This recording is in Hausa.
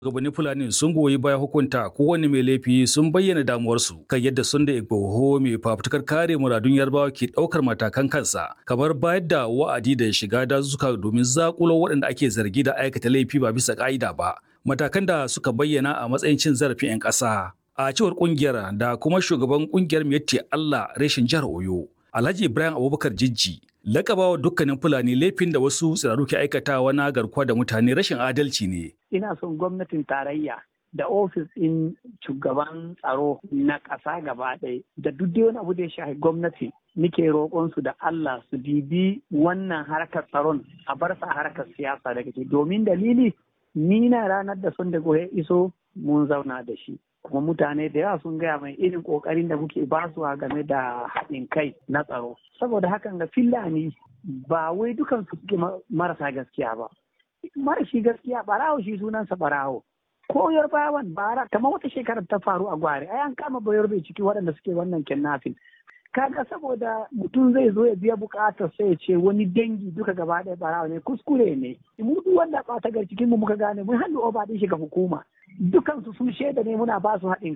Shugabannin Fulani sun goyi baya hukunta kowane mai laifi sun bayyana damuwarsu kan yadda sun da Igboho mai fafutukar kare muradun Yarbawa ke ɗaukar matakan kansa kamar bayar da wa'adi da shiga dazuka domin zakulo waɗanda ake zargi da aikata laifi ba bisa ƙa'ida ba. Matakan da suka bayyana a matsayin cin zarafin 'yan ƙasa. A cewar ƙungiyar da kuma shugaban ƙungiyar Miyatti Allah reshen jihar Oyo, Alhaji Ibrahim Abubakar Jijji, lakabawa dukkanin Fulani laifin da wasu tsiraru ke aikatawa na garkuwa da mutane rashin adalci ne. ina son gwamnatin tarayya da ofis ɗin shugaban tsaro na ƙasa gaba ɗaya da duk wani abu da ya shafi gwamnati nike roƙon su da Allah su bibi wannan harkar tsaron a bar sa harkar siyasa daga ciki domin dalili ni na ranar da sun da ya iso mun zauna da shi kuma mutane da yawa sun gaya mai irin ƙoƙarin da muke basuwa game da haɗin kai na tsaro saboda hakan ga Fulani ba wai dukan su suke marasa gaskiya ba marashi gaskiya barawo shi sunansa barawo ko yarbawan bara kamar wata shekarar ta faru a gwari ai an kama bayar bai ciki waɗanda suke wannan kidnapping kaga saboda mutum zai zo ya biya bukatar sai ya ce wani dangi duka gaba ɗaya barawo ne kuskure ne mu duk wanda ɓata gar cikin mu muka gane mun hannu oba din shi ga hukuma dukan su sun shaida ne muna ba su haɗin